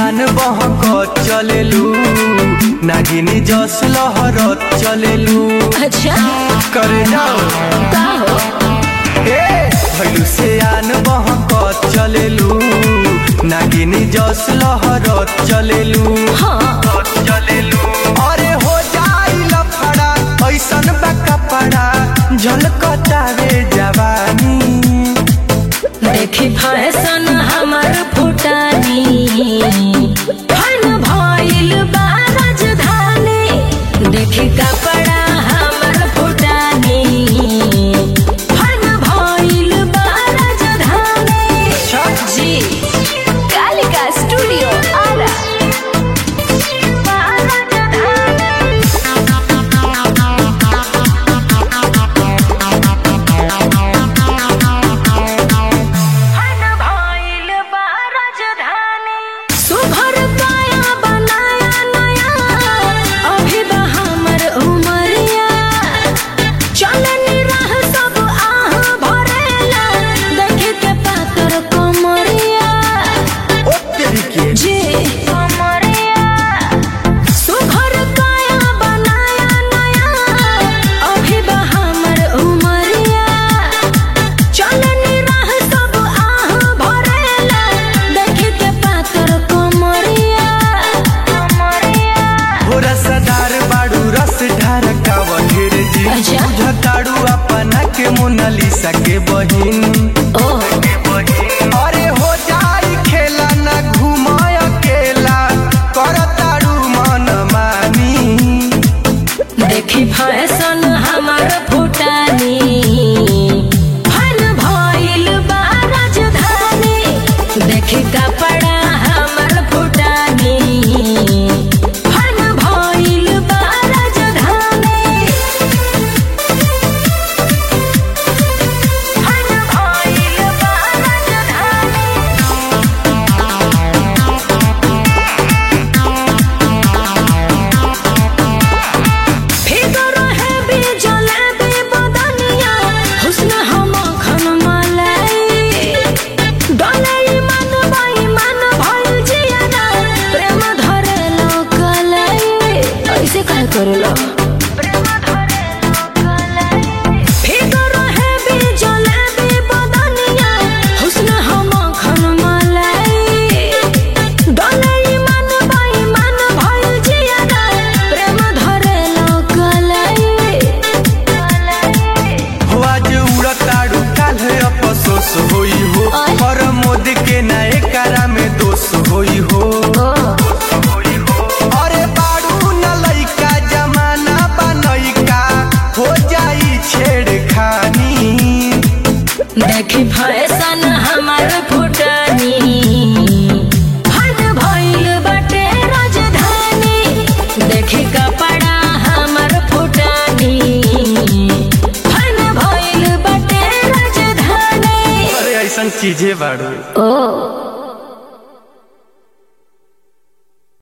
आन बहक चलेलू नागिनी जस लहरत चलेलू अच्छा करे जाओ का हो ए भैलू से आन बहक चलेलू नागिनी जस लहरत चलेलू हाँ चलेलू अरे हो जाई लफड़ा ऐसन बा कपड़ा झलकतावे जवानी देखी फैशन हमर फुटानी फन भइल बा राजधानी देखी कपड़ा हमर फुटानी फन भइल बा राजधानी जी कालिका स्टूडियो आरा सुभर काया बनाया नया अभी बा हमर उमरिया चलनी रह सब आह भरेला देखे के पातर कमरिया ओ तेरी के जी कमरिया सुभर काया बनाया नया अभी बा हमर उमरिया चलनी रह सब आह भरेला देखे के पातर कमरिया कमरिया हो रसदार बाड़ू रस ढारकाव ढेर जी अच्छा। बुझताड़ू अपना के मोनालिसा के बहिन ओह अरे हो जाई खेला ना घुमाय अकेला करताड़ू मन मानी देखी फैशन हमर फुटानी फन भइल बा राजधानी देखी कपड़ा हमर फुटानी फन भइल बा राजधानी फन भइल बा राजधानी फिगर है बिजले बे बदनिया हुस्न हम खन मलाई डलाई मन बाई मन भइल जियाना प्रेम धरे लोकलाई ऐसे काहे करेला प्रेम धरे लोकलाई फिगर है बिजले बे बदनिया हुस्न हम खन मलाई डलाई मन बाई मन भइल जियाना प्रेम धरे लोकलाई हो आज उड़ताड़ू काल अफसोस होई हो आय। पर मोद के नए कारा में दोष होई हो अरे बाड़ू न लइका जमाना बनैका हो जाई छेड़खानी देखी फैशन हमर फुटानी हन भइल बटे राजधानी देखी कपड़ा हमर फुटानी हन भइल बटे राजधानी अरे ऐसन चीजें बाड़ू ओ